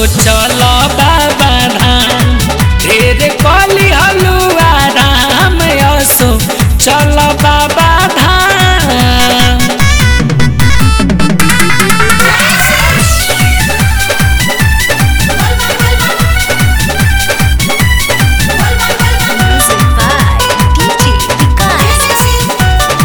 चल बाबा धाम ढेर कली हलुआ राम असो चल बाबा धाम Music by DJ Vikas.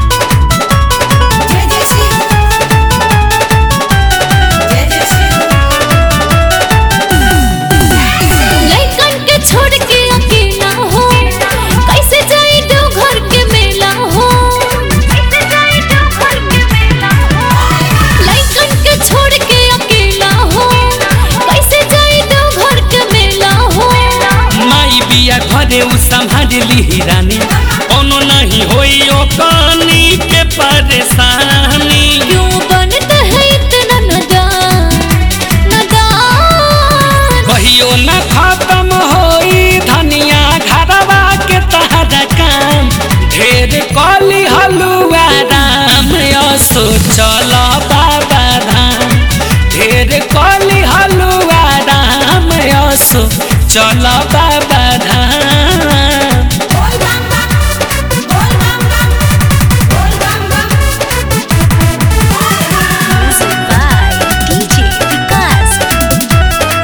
लइकन के छोड़ के अकेला हो कैसे जाई दो घर के मेला हो कैसे जाई दो घर के मेला हो लइकन के छोड़ के अकेला हो कैसे जाई दो घर के मेला हो माई बिया घरे उ संभाली रानी कोनो नहीं होई ओ कानी के परेशानी क्यों बनते है इतना नादान नादान कहियो न खत्म होई धनिया घरवा के तहरा काम ढेर कली हलुआ राम असो चल बाबा धाम ढेर कली हलुआ राम असो चल बाबा धाम Music by DJ Vikas.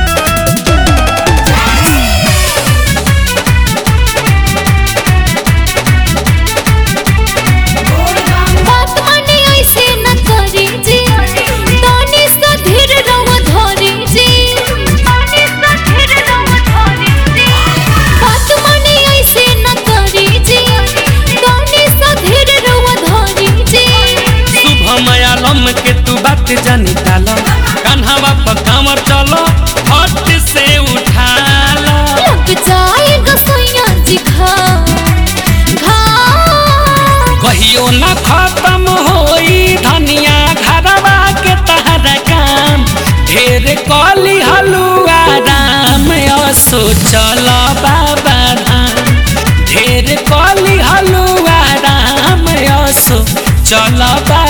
बात माने ऐसे न करी जी तानी सा धीर रहो धरी जी तानी सा धीर रहो धरी जी बात माने ऐसे न करी जी तानी सा धीर रहो धरी जी शुभ मयालम के तू बात जानी डाल कान्हावा पर कांवर चलो हट से उठाला लग जाएगा सैया जी खा घा कहियो न खत्म होई धनिया घरवा के तहरा काम ढेर कली हलुआ राम असो चल बाबा धाम ढेर कली हलुआ राम असो चल बाबा